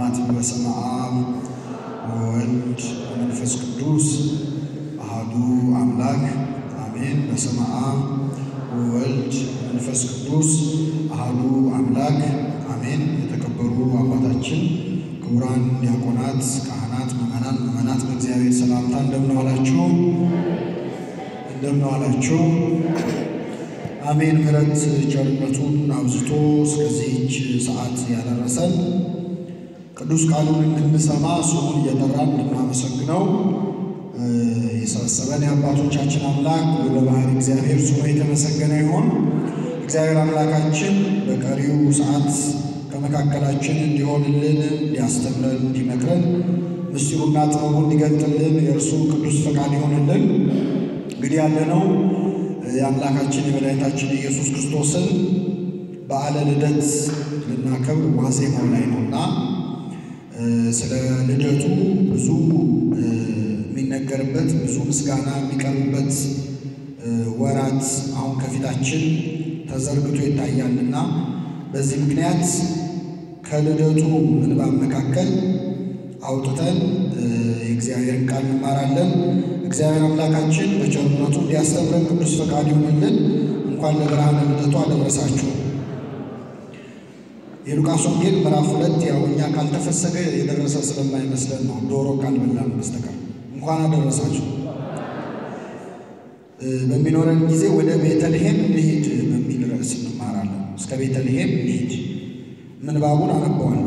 አባት በስመ አብ ወወልድ ወመንፈስ ቅዱስ አሐዱ አምላክ አሜን። በስመ አብ ወወልድ ወመንፈስ ቅዱስ አሐዱ አምላክ አሜን። የተከበሩ አባታችን ክቡራን ዲያቆናት፣ ካህናት፣ ምዕመናን፣ ምዕመናት በእግዚአብሔር ሰላምታ እንደምን ዋላችሁ? እንደምን ዋላችሁ? አሜን። ምሕረት ቸርነቱን አብዝቶ እስከዚህች ሰዓት ያደረሰን ቅዱስ ቃሉን እንድንሰማ ስሙን እየጠራን እንድናመሰግነው የሰበሰበን የአባቶቻችን አምላክ በባህሪ እግዚአብሔር ስሙ የተመሰገነ ይሁን። እግዚአብሔር አምላካችን በቀሪው ሰዓት ከመካከላችን እንዲሆንልን፣ እንዲያስተምረን፣ እንዲመክረን ምስጢሩና ጥበቡ እንዲገልጥልን የእርሱ ቅዱስ ፈቃድ ይሆንልን። እንግዲህ ያለነው የአምላካችን የመድኃኒታችን ኢየሱስ ክርስቶስን በዓለ ልደት ልናከብር ዋዜማው ላይ ነውና ስለ ልደቱ ብዙ የሚነገርበት ብዙ ምስጋና የሚቀርብበት ወራት አሁን ከፊታችን ተዘርግቶ ይታያልና በዚህ ምክንያት ከልደቱ ምንባብ መካከል አውጥተን የእግዚአብሔርን ቃል እንማራለን። እግዚአብሔር አምላካችን በቸርነቱ እንዲያስተምረን ቅዱስ ፈቃድ ይሆንልን። እንኳን ለብርሃነ ልደቱ አደረሳችሁ። የሉቃስ ወንጌል ምዕራፍ ሁለት ያው እኛ ካልተፈሰገ የደረሰ ስለማይመስለን ነው፣ ዶሮ ካልበላን በስተቀር እንኳን አደረሳችሁ። በሚኖረን ጊዜ ወደ ቤተልሔም እንሂድ በሚል ርዕስ እንማራለን። እስከ ቤተልሔም እንሂድ። ምንባቡን አነበዋለሁ።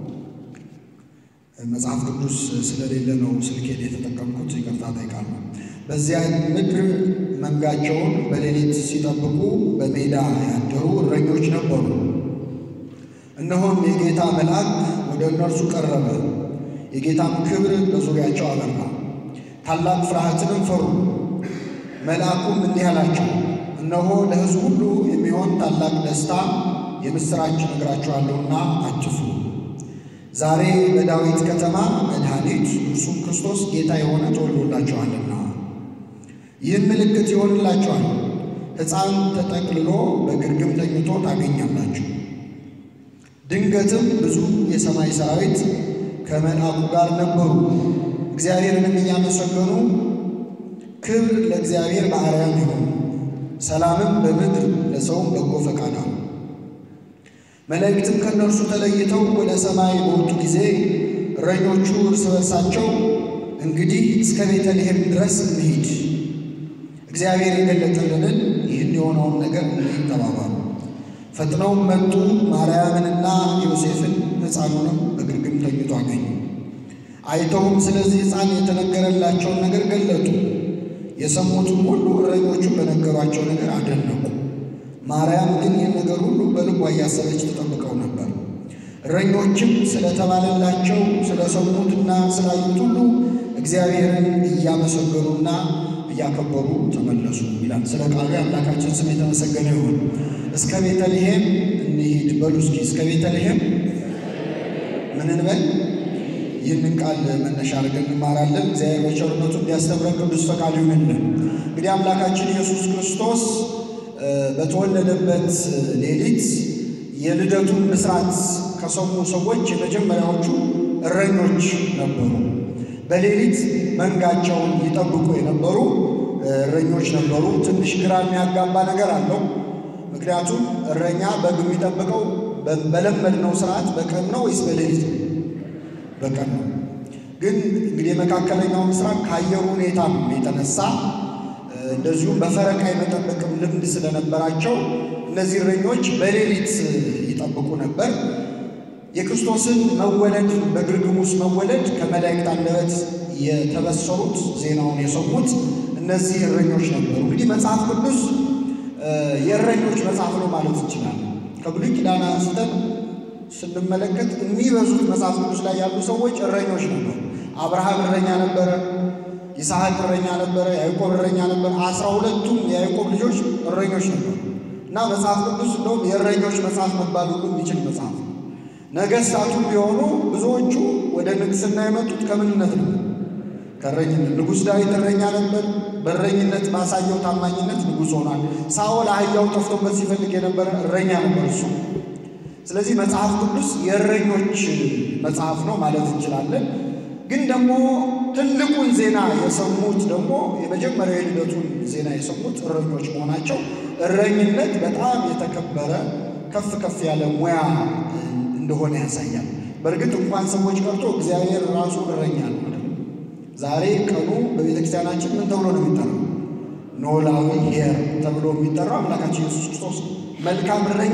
መጽሐፍ ቅዱስ ስለሌለ ነው ስልኬን የተጠቀምኩት፣ ይቅርታ እጠይቃለሁ። በዚያ ምድር መንጋቸውን በሌሊት ሲጠብቁ በሜዳ ያደሩ እረኞች ነበሩ። እነሆም የጌታ መልአክ ወደ እነርሱ ቀረበ፣ የጌታም ክብር በዙሪያቸው አበራ፣ ታላቅ ፍርሃትንም ፈሩ። መልአኩም እንዲህ አላቸው፣ እነሆ ለሕዝብ ሁሉ የሚሆን ታላቅ ደስታ የምሥራች እነግራችኋለሁና አትፍሩ። ዛሬ በዳዊት ከተማ መድኃኒት እርሱም ክርስቶስ ጌታ የሆነ ተወልዶላችኋልና። ይህም ምልክት ይሆንላችኋል፣ ሕፃን ተጠቅልሎ በግርግም ተኝቶ ታገኛላችሁ። ድንገትም ብዙ የሰማይ ሰራዊት ከመልአኩ ጋር ነበሩ፣ እግዚአብሔርንም እያመሰገኑ ክብር ለእግዚአብሔር በአርያም ይሁን፣ ሰላምም በምድር ለሰውም በጎ ፈቃድ አሉ። መላእክትም ከእነርሱ ተለይተው ወደ ሰማይ በወጡ ጊዜ እረኞቹ እርስ በርሳቸው እንግዲህ እስከ ቤተልሔም ድረስ እንሂድ፣ እግዚአብሔር የገለጠልንን ይህን የሆነውን ነገር እንሂድ ተባባሉ። ፈጥነውም መጡ፣ ማርያምንና ዮሴፍን ሕፃኑንም በግርግም ተኝቶ አገኙ። አይተውም ስለዚህ ሕፃን የተነገረላቸውን ነገር ገለጡ። የሰሙትም ሁሉ እረኞቹ በነገሯቸው ነገር አደነቁ። ማርያም ግን ይህን ነገር ሁሉ በልቧ እያሰበች ተጠብቀው ነበር። እረኞችም ስለተባለላቸው ስለሰሙትና ስላዩት ሁሉ እግዚአብሔርን እያመሰገኑና እያከበሩ ተመለሱ ይላል። ስለ ቃሉ የአምላካችን ስም የተመሰገነ ይሁን። እስከ ቤተልሔም እንሂድ በሉ እስኪ። እስከ ቤተልሔም ምን እንበል? ይህንን ቃል መነሻ አድርገን እንማራለን። እግዚአብሔር በቸርነቱ እንዲያስተምረን ቅዱስ ፈቃድ ይሁንልን። እንግዲህ አምላካችን ኢየሱስ ክርስቶስ በተወለደበት ሌሊት የልደቱን ምስራት ከሰሙ ሰዎች የመጀመሪያዎቹ እረኞች ነበሩ። በሌሊት መንጋቸውን ይጠብቁ የነበሩ እረኞች ነበሩ። ትንሽ ግራ የሚያጋባ ነገር አለው። ምክንያቱም እረኛ በግ የሚጠብቀው በለመድነው ስርዓት በቀን ነው ወይስ በሌሊት ነው? በቀን ነው። ግን እንግዲህ የመካከለኛው ምስራቅ ከአየሩ ሁኔታም የተነሳ እንደዚሁም በፈረቃ የመጠበቅም ልምድ ስለነበራቸው እነዚህ እረኞች በሌሊት ይጠብቁ ነበር። የክርስቶስን መወለድ በግርግም ውስጥ መወለድ ከመላእክት አንደበት የተበሰሩት ዜናውን የሰሙት እነዚህ እረኞች ነበሩ። እንግዲህ መጽሐፍ ቅዱስ የእረኞች መጽሐፍ ነው ማለት እንችላለን። ከብሉይ ኪዳን አንስተን ስንመለከት የሚበዙት መጽሐፍ ቅዱስ ላይ ያሉ ሰዎች እረኞች ነበሩ። አብርሃም እረኛ ነበረ። ይስሐቅ እረኛ ነበረ። ያዕቆብ እረኛ ነበረ። አስራ ሁለቱም የያዕቆብ ልጆች እረኞች ነበሩ እና መጽሐፍ ቅዱስ እንደውም የእረኞች መጽሐፍ መባል ሁሉ የሚችል መጽሐፍ ነው። ነገሥታቱ ቢሆኑ ብዙዎቹ ወደ ንግሥና የመጡት ከምንነት ነው? ከእረኝነት። ንጉሥ ዳዊት እረኛ ነበር። በእረኝነት ባሳየው ታማኝነት ንጉሥ ሆኗል። ሳኦል አህያው ጠፍቶበት ሲፈልግ የነበረ እረኛ ነበር እሱ። ስለዚህ መጽሐፍ ቅዱስ የእረኞች መጽሐፍ ነው ማለት እንችላለን። ግን ደግሞ ትልቁን ዜና የሰሙት ደግሞ የመጀመሪያው የልደቱን ዜና የሰሙት እረኞች መሆናቸው እረኝነት በጣም የተከበረ ከፍ ከፍ ያለ ሙያ እንደሆነ ያሳያል። በእርግጥ እንኳን ሰዎች ቀርቶ እግዚአብሔር ራሱ እረኛ ነው። ዛሬ ቀኑ በቤተ ክርስቲያናችን ምን ተብሎ ነው የሚጠራው? ኖላዊ ሄር ተብሎ የሚጠራው አምላካችን ኢየሱስ ክርስቶስ መልካም እረኛ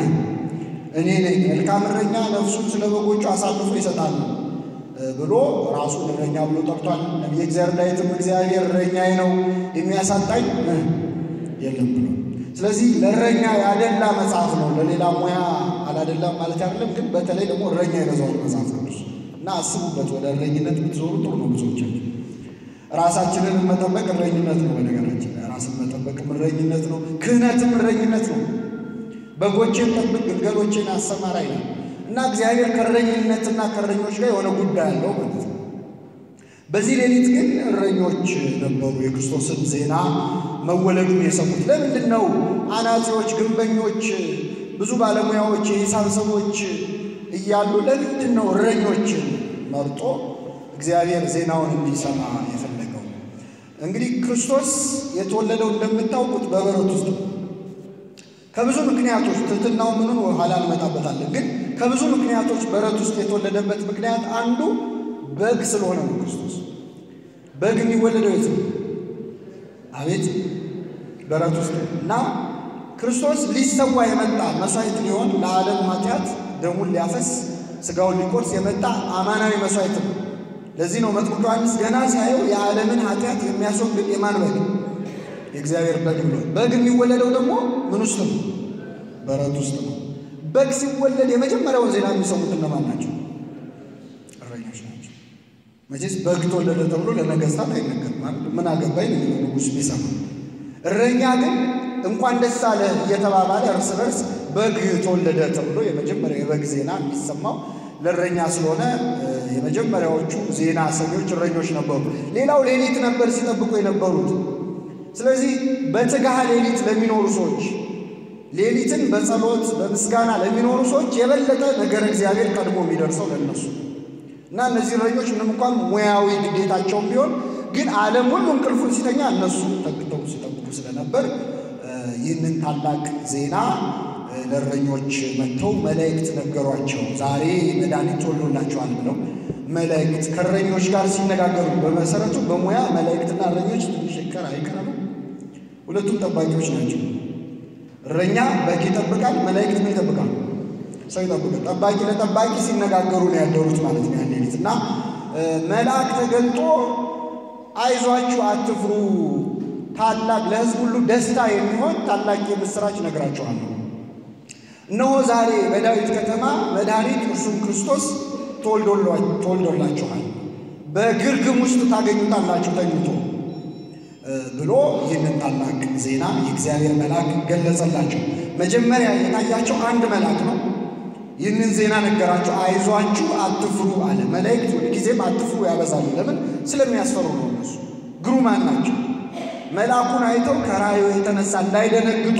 እኔ ነኝ፣ መልካም እረኛ ነፍሱን ስለ በጎቹ አሳልፎ ይሰጣል ብሎ ራሱን እረኛ ብሎ ጠርቷል። ነቢየ እግዚአብሔር ዳዊትም እግዚአብሔር እረኛዬ ነው የሚያሳጣኝ የለም ብሎ ስለዚህ ለእረኛ ያደላ መጽሐፍ ነው። ለሌላ ሙያ አላደላም ማለት አይደለም፣ ግን በተለይ ደግሞ እረኛ ይበዛዋል መጽሐፍ ቅዱስ እና አስቡበት። ወደ እረኝነት ብትዞሩ ጥሩ ነው። ብዙዎቻችን ራሳችንን መጠበቅ እረኝነት ነው። በነገራችን ላይ ራስን መጠበቅም እረኝነት ነው። ክህነትም እረኝነት ነው። በጎቼን ጠብቅ፣ ግልገሎቼን አሰማራ ይላል እና እግዚአብሔር ከእረኝነትና ከእረኞች ጋር የሆነ ጉዳይ አለው ማለት ነው። በዚህ ሌሊት ግን እረኞች ነበሩ የክርስቶስን ዜና መወለዱን የሰሙት። ለምንድን ነው አናጺዎች፣ ግንበኞች፣ ብዙ ባለሙያዎች፣ የሂሳብ ሰዎች እያሉ ለምንድን ነው እረኞችን መርጦ እግዚአብሔር ዜናውን እንዲሰማ የፈለገው? እንግዲህ ክርስቶስ የተወለደው እንደምታውቁት በበረት ውስጥ ነው። ከብዙ ምክንያቶች ትሕትናው ምኑን ኋላ እንመጣበታለን። ግን ከብዙ ምክንያቶች በረት ውስጥ የተወለደበት ምክንያት አንዱ በግ ስለሆነ ነው። ክርስቶስ በግ የሚወለደው የት ነው? አቤት በረት ውስጥ እና ክርስቶስ ሊሰዋ የመጣ መስዋዕት ሊሆን ለዓለም ኃጢአት ደሙን ሊያፈስ ሥጋውን ሊቆርስ የመጣ አማናዊ መስዋዕት ነው። ለዚህ ነው መጥምቁ ዮሐንስ ገና ሲያየው የዓለምን ኃጢአት የሚያስወግድ የማን በግ? የእግዚአብሔር በግ ብሎ በግ የሚወለደው ደግሞ ምን ውስጥ ነው? በረት ውስጥ ነው። በግ ሲወለድ የመጀመሪያውን ዜና የሚሰሙት እነማን ናቸው? እረኞች ናቸው። መቼስ በግ ተወለደ ተብሎ ለነገሥታት አይነገርም ማለት ምን አገባኝ ነው የሚለው ንጉሥ ቢሰማ። እረኛ ግን እንኳን ደስ አለ እየተባባለ እርስ በርስ በግ ተወለደ ተብሎ የመጀመሪያው የበግ ዜና የሚሰማው ለእረኛ ስለሆነ የመጀመሪያዎቹ ዜና ሰኞች እረኞች ነበሩ። ሌላው ሌሊት ነበር ሲጠብቁ የነበሩት። ስለዚህ በትጋሃ ሌሊት ለሚኖሩ ሰዎች ሌሊትን በጸሎት በምስጋና ለሚኖሩ ሰዎች የበለጠ ነገር እግዚአብሔር ቀድሞ የሚደርሰው ለእነሱ እና እነዚህ እረኞች ምንም እንኳን ሙያዊ ግዴታቸውም ቢሆን ግን ዓለም ሁሉ እንቅልፉን ሲተኛ እነሱ ተግተው ሲጠብቁ ስለነበር ይህንን ታላቅ ዜና ለእረኞች መጥተው መላእክት ነገሯቸው። ዛሬ መድኃኒት ተወልዶላቸዋል ብለው መላእክት ከእረኞች ጋር ሲነጋገሩ፣ በመሰረቱ በሙያ መላእክትና እረኞች ትንሽ ይቀር አይቀርም፣ ሁለቱም ጠባቂዎች ናቸው። እረኛ በግ ይጠብቃል፣ መላእክት ምን ይጠብቃል? ሰው ይጠብቃል። ጠባቂ ለጠባቂ ሲነጋገሩ ነው ያደሩት ማለት ነው ያን ሌሊት እና መልአክ ተገልጦ አይዟችሁ፣ አትፍሩ ታላቅ ለሕዝብ ሁሉ ደስታ የሚሆን ታላቅ የምሥራች እነግራችኋለሁ። እነሆ ዛሬ በዳዊት ከተማ መድኃኒት እርሱም ክርስቶስ ተወልዶላችኋል፣ በግርግም ውስጥ ታገኙታላችሁ ተኝቶ ብሎ ይህንን ታላቅ ዜና የእግዚአብሔር መልአክ ገለጸላቸው። መጀመሪያ የታያቸው አንድ መልአክ ነው። ይህንን ዜና ነገራቸው። አይዟችሁ አትፍሩ አለ። መላእክት ሁልጊዜም አትፍሩ ያበዛሉ። ለምን? ስለሚያስፈሩ ነው። እነሱ ግሩማን ናቸው። መልአኩን አይተው ከራእዩ የተነሳ እንዳይደነግጡ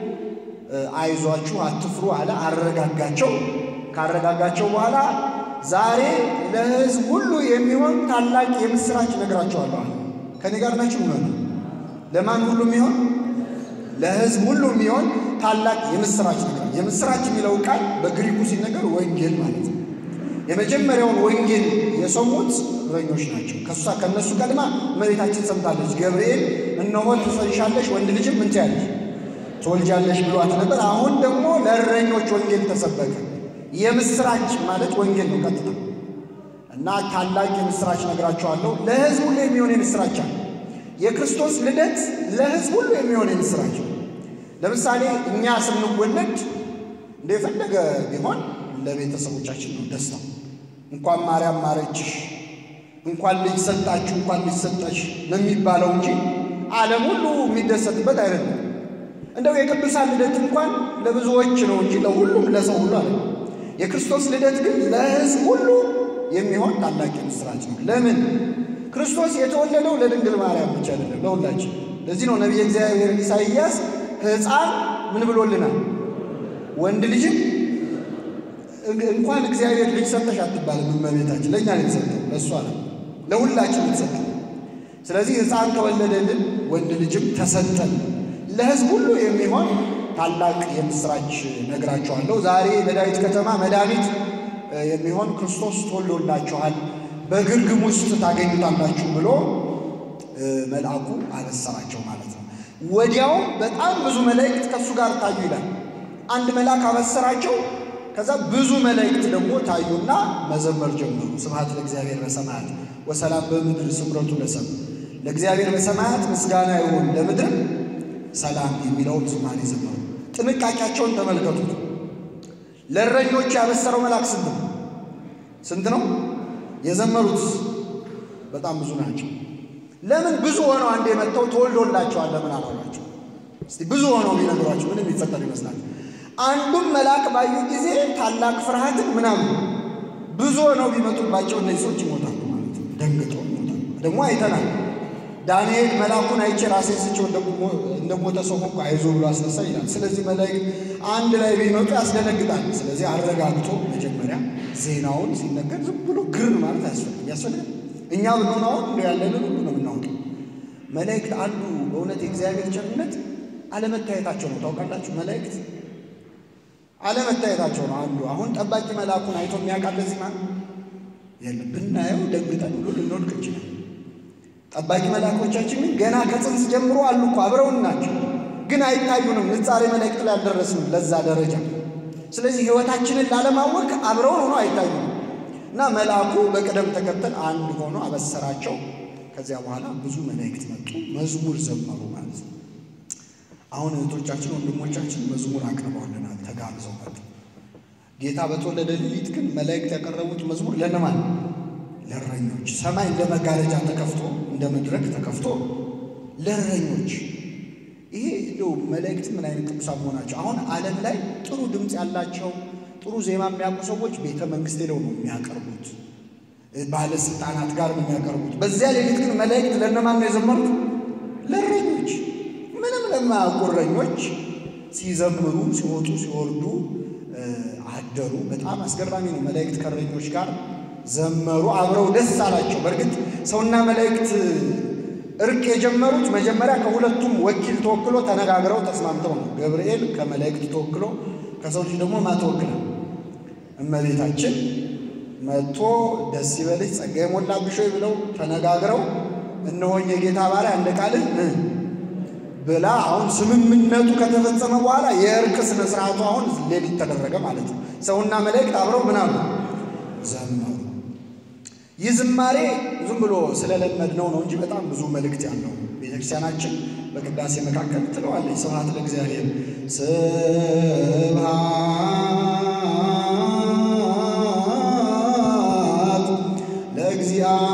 አይዟችሁ አትፍሩ አለ። አረጋጋቸው። ካረጋጋቸው በኋላ ዛሬ ለሕዝብ ሁሉ የሚሆን ታላቅ የምሥራች እነግራቸዋለሁ አለ። ከኔ ጋር ናችሁ? ምን ለማን ሁሉ የሚሆን ለሕዝብ ሁሉ የሚሆን ታላቅ የምሥራች ነገር። የምሥራች የሚለው ቃል በግሪኩ ሲነገር ወንጌል ማለት ነው። የመጀመሪያውን ወንጌል የሰሙት እረኞች ናቸው። ከሷ ከእነሱ ቀድማ እመቤታችን ሰምታለች። ገብርኤል እነሆ ትጸንሻለሽ፣ ወንድ ልጅም ምን ትያለሽ ትወልጃለሽ ብሏት ነበር። አሁን ደግሞ ለእረኞች ወንጌል ተሰበከ። የምሥራች ማለት ወንጌል ነው ቀጥታ እና ታላቅ የምሥራች ነግራቸዋለሁ። ለሕዝብ ሁሉ የሚሆን የምሥራች አለ። የክርስቶስ ልደት ለሕዝብ ሁሉ የሚሆን የምሥራች ለምሳሌ እኛ ስንወለድ እንደፈለገ ቢሆን ለቤተሰቦቻችን ነው ደስታው። እንኳን ማርያም ማረችሽ፣ እንኳን ልጅ ሰጣችሁ፣ እንኳን ልጅ ሰጠሽ ነው የሚባለው እንጂ ዓለም ሁሉ የሚደሰትበት አይደለም። እንደው የቅዱሳን ልደት እንኳን ለብዙዎች ነው እንጂ ለሁሉም ለሰው ሁሉ አለ። የክርስቶስ ልደት ግን ለሕዝብ ሁሉ የሚሆን ታላቅ የምሥራች ነው። ለምን? ክርስቶስ የተወለደው ለድንግል ማርያም ብቻ አይደለም፣ ለሁላችን። ለዚህ ነው ነቢየ እግዚአብሔር ኢሳይያስ ሕፃን ምን ብሎልናል? ወንድ ልጅም እንኳን እግዚአብሔር ልጅ ሰጠሽ አትባልም። እመቤታችን ለእኛ ነው የተሰጠው፣ ለእሷ ነው ለሁላችን የተሰጠው። ስለዚህ ሕፃን ተወለደልን፣ ወንድ ልጅም ተሰጠን። ለሕዝብ ሁሉ የሚሆን ታላቅ የምስራች ነግራችኋለሁ። ዛሬ በዳዊት ከተማ መድኃኒት የሚሆን ክርስቶስ ተወልዶላችኋል፣ በግርግም ውስጥ ታገኙታላችሁ ብሎ መልአኩ አበሰራቸው ማለት ነው። ወዲያውም በጣም ብዙ መላእክት ከእሱ ጋር ታዩ ይላል። አንድ መልአክ አበሰራቸው። ከዛ ብዙ መላእክት ደግሞ ታዩና መዘመር ጀመሩ። ስብሐት ለእግዚአብሔር በሰማያት ወሰላም በምድር ስምረቱ ለሰብ ለእግዚአብሔር በሰማያት ምስጋና ይሁን ለምድር ሰላም የሚለውን ዝማሬ ዘመሩ። ጥንቃቄያቸውን ተመልከቱት። ለእረኞች ያበሰረው መልአክ ስንት ነው? ስንት ነው? የዘመሩት በጣም ብዙ ናቸው። ለምን ብዙ ሆነው አንዴ መጥተው ተወልዶላቸዋል ለምን አላሏቸው? እስቲ ብዙ ሆነው ቢነግሯቸው ምንም ይፈጠር ይመስላል። አንዱም መልአክ ባዩ ጊዜ ታላቅ ፍርሃትን ምናምን ብዙ ሆነው ቢመጡባቸው እነዚህ ሰዎች ይሞታሉ ማለት ነው። ደንግጠው ይሞታሉ። ደግሞ አይተናል። ዳንኤል መልአኩን አይቼ ራሴን ስቼው እንደሞተ ሰው ሆንኩ አይዞ ብሎ አስነሳ ይላል። ስለዚህ መላእክት አንድ ላይ ቢመጡ ያስደነግጣል። ስለዚህ አረጋግቶ መጀመሪያ ዜናውን ሲነገር ዝም ብሎ ግር ማለት አያስፈልግም። ያስፈልጋል እኛ ብንሆን አሁን እንደ ያለንን ሁሉ ነው የምናውቀው። መላእክት አንዱ በእውነት የእግዚአብሔር ቸርነት አለመታየታቸው ነው። ታውቃላችሁ መላእክት አለመታየታቸው ነው አንዱ። አሁን ጠባቂ መልአኩን አይቶ የሚያውቃል ለዚህ ማለት የለም። ብናየው ደግጠን ሁሉ ልንወድቅ እንችላል። ጠባቂ መልአኮቻችን ግን ገና ከጽንስ ጀምሮ አሉ እኮ አብረውን ናቸው፣ ግን አይታዩንም። ንጻሬ መላእክት ላይ አልደረስንም ለዛ ደረጃ። ስለዚህ ሕይወታችንን ላለማወቅ አብረውን ሆኖ አይታዩንም። እና መልአኩ በቅደም ተከተል አንድ ሆኖ አበሰራቸው። ከዚያ በኋላ ብዙ መላእክት መጡ፣ መዝሙር ዘመሩ ማለት ነው። አሁን እህቶቻችን ወንድሞቻችን መዝሙር አቅርበውልናል፣ ተጋብዘው መጡ። ጌታ በተወለደ ሌሊት ግን መላእክት ያቀረቡት መዝሙር ለነማን? ለእረኞች። ሰማይ እንደ መጋረጃ ተከፍቶ እንደ መድረክ ተከፍቶ ለእረኞች። ይሄ እንደው መላእክት ምን አይነት ቅዱሳን መሆናቸው። አሁን ዓለም ላይ ጥሩ ድምፅ ያላቸው ጥሩ ዜማ የሚያውቁ ሰዎች ቤተ መንግስት ሄደው ነው የሚያቀርቡት፣ ባለስልጣናት ጋር ነው የሚያቀርቡት። በዚያ ሌሊት ግን መላእክት ለነማን ነው የዘመሩት? ለእረኞች ምንም ለማያውቁ እረኞች ሲዘምሩ ሲወጡ ሲወርዱ አደሩ። በጣም አስገራሚ ነው። መላእክት ከእረኞች ጋር ዘመሩ፣ አብረው ደስ አላቸው። በእርግጥ ሰውና መላእክት እርቅ የጀመሩት መጀመሪያ ከሁለቱም ወኪል ተወክሎ ተነጋግረው ተስማምተው ነው። ገብርኤል ከመላእክት ተወክሎ ከሰው ልጅ ደግሞ ማተወክለ እመቤታችን መጥቶ ደስ ይበልሽ ጸጋ የሞላብሽ ሆይ ብለው ተነጋግረው እነሆኝ የጌታ ባሪያ እንደ ቃልህ ብላ አሁን ስምምነቱ ከተፈጸመ በኋላ የእርቅ ስነ ስርዓቱ አሁን ሌሊት ተደረገ ማለት ነው። ሰውና መላእክት አብረው ምናሉ ዘመሩ። ይህ ዝማሬ ዝም ብሎ ስለለመድነው ነው እንጂ በጣም ብዙ መልእክት ያለው ቤተክርስቲያናችን በቅዳሴ መካከል ትለዋለች። ስብሐት ለእግዚአብሔር ስብሐት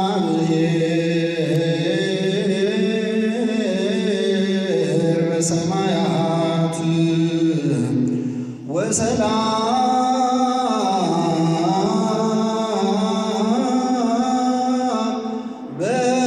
ለእግዚአብሔር በሰማያት ወሰላም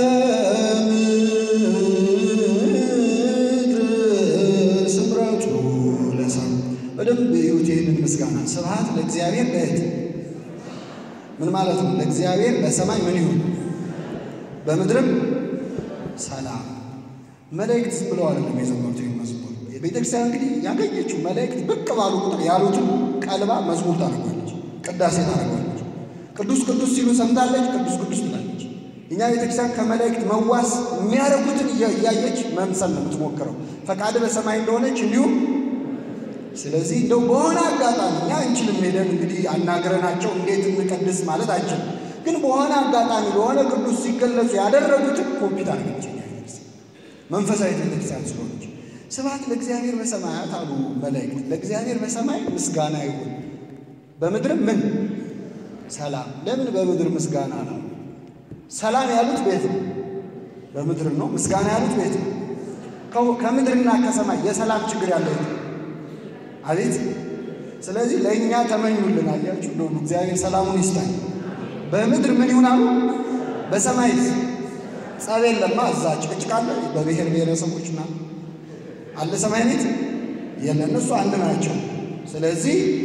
በምድር ስምረቱ ለሰብ በደንብ እዩት ይህንን ምስጋና ስብሐት ለእግዚአብሔር በየት ምን ማለት ነው? ለእግዚአብሔር በሰማይ ምን ይሁን በምድርም ሰላም። መላእክት ዝም ብለው አይደለም የዘመሩት ይህን መዝሙር። ቤተክርስቲያን እንግዲህ ያገኘችው መላእክት ብቅ ባሉ ቁጥር ያሉትን ቀልባ መዝሙር ታደርጓለች፣ ቅዳሴ ታደርጓለች። ቅዱስ ቅዱስ ሲሉ ሰምታለች፣ ቅዱስ ቅዱስ ትላለች። እኛ ቤተክርስቲያን ከመላእክት መዋስ የሚያደርጉትን እያየች መምሰል ነው የምትሞክረው፣ ፈቃድ በሰማይ እንደሆነች እንዲሁም ስለዚህ እንደው በሆነ አጋጣሚ እኛ እንችልም ሄደን እንግዲህ አናግረናቸው እንዴት እንቀድስ ማለት አንችልም። ግን በሆነ አጋጣሚ በሆነ ቅዱስ ሲገለጹ ያደረጉትን ኮፒ ታደርገች መንፈሳዊ ቤተክርስቲያን ስለሆነች። ስብሐት ለእግዚአብሔር በሰማያት አሉ መላእክት። ለእግዚአብሔር በሰማይ ምስጋና ይሁን፣ በምድርም ምን ሰላም። ለምን በምድር ምስጋና ነው? ሰላም ያሉት ቤት ነው፣ በምድር ነው። ምስጋና ያሉት ቤት ነው። ከምድርና ከሰማይ የሰላም ችግር ያለው አቤት ስለዚህ ለእኛ ተመኙልን። አያችሁ እንደሆኑ እግዚአብሔር ሰላሙን ይስጣል። በምድር ምን ይሁን አሉ፣ በሰማይ ጸብ የለማ። እዛ ጭቅጭቅ አለ በብሔር ብሔረሰቦች ና አለ ሰማይ ቤት የለ፣ እነሱ አንድ ናቸው። ስለዚህ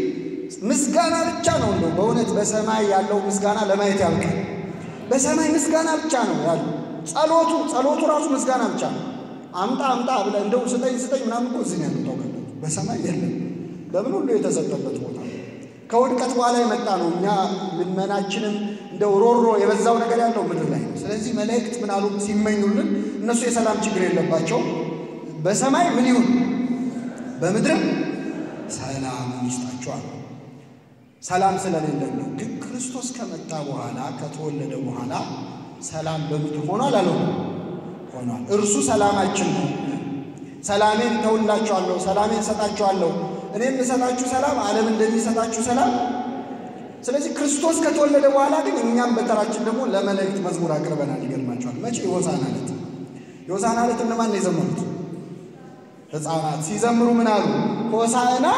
ምስጋና ብቻ ነው እንደው በእውነት በሰማይ ያለው ምስጋና ለማየት ያልቃል። በሰማይ ምስጋና ብቻ ነው ያለው። ጸሎቱ ጸሎቱ ራሱ ምስጋና ብቻ ነው። አምጣ አምጣ ብለህ እንደው ስጠኝ ስጠኝ ምናምን እኮ እዚህ ነው ያለው ታውቃላችሁ። በሰማይ የለም። ለምን ሁሉ የተሰጠበት ቦታ ነው። ከውድቀት በኋላ የመጣ ነው። እኛ ልመናችንም እንደው ሮሮ የበዛው ነገር ያለው ምድር ላይ ነው። ስለዚህ መላእክት ምን አሉ ሲመኙልን፣ እነሱ የሰላም ችግር የለባቸውም። በሰማይ ምን ይሁን በምድርም ሰላም ይስጣቸዋል። ሰላም ስለሌለን ነው። ግን ክርስቶስ ከመጣ በኋላ ከተወለደ በኋላ ሰላም በምድር ሆኗል አለው ሆኗል። እርሱ ሰላማችን ነው። ሰላሜን ተውላችኋለሁ፣ ሰላሜን እሰጣችኋለሁ። እኔ የምሰጣችሁ ሰላም ዓለም እንደሚሰጣችሁ ሰላም። ስለዚህ ክርስቶስ ከተወለደ በኋላ ግን እኛም በተራችን ደግሞ ለመላእክት መዝሙር አቅርበናል። ይገርማቸዋል። መቼ የሆሳዕና ዕለት የሆሳዕና ዕለት እነማን ነው የዘመሩት? ሕፃናት ሲዘምሩ ምን አሉ? ሆሳዕና